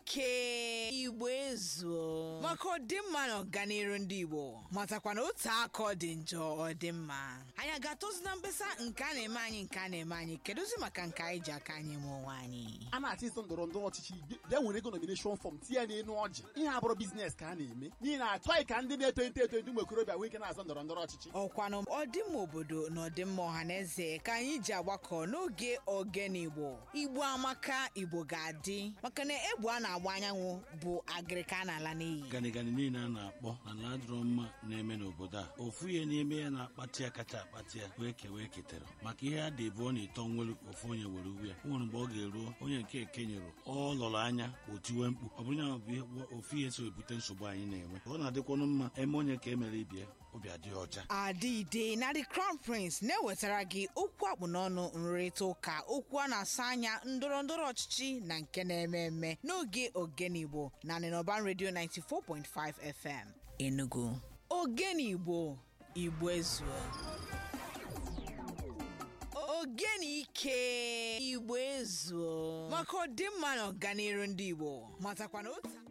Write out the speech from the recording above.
ike igbo ezuo maka ọdịmma na ọganiru ndị igbo matakwa na otu aka ọ dị njọ ọ dị mma anyị a ga-atụzi na mkpesa nke a na-eme anyị nke a na-eme anyị kedụzi maka nke anyị ji aka anyị eme onwe anyị a na-achị ịsọ ndọrọ ndọrọ ọchịchị bịa nwere ego nomination fọm tinye n'elu ọjị ihe abụrụ biznes ka a na-eme n'ihi na achọghị ka ndị na-eto eto eto ndị ụmụ okorobịa nwee ike na-azọ ndọrọ ndọrọ ọchịchị ọkwanụ ọdịmma obodo na ọdịmma ọha na eze ka anyị ji agbakọ n'oge ogene igbo igbo amaka igbo ga-adị maka na egbe a na-agba anyanwụ bụ agịrịka a na-ala n'iyi ganigani niile a na-akpọ na ala adịrọ mma na-eme n'obodo a ofu ihe n'ime ya na-akpati ya kacha akpati ya wee kewa eketara maka ihe a dị ebu ọ na-eto nwere ofu onye were uwe ya o nwere mgbe ọ ga-eruo onye nke ekenyere ọ lọrọ anya o tiwe mkpu ọ bụrụ ya bụ ihe ofu ihe so ebute nsogbu anyị na-enwe ọ na-adịkwanụ mma eme onye ka emere ibie obi adịghị ọcha adịide na the crown prince na-ewetara gị okwu akpụ n'ọnụ nrịrịta ụka okwu a na-asa anya ndọrọ ndọrọ ọchịchị na nke na-eme eme n'oge ogene igbo na nịnọban redio 94.5 fm enugu ogene igbo igbo ezuo ogene ike igbo ezuo maka ọdịmma na ọganiru ndị igbo matakwa na otu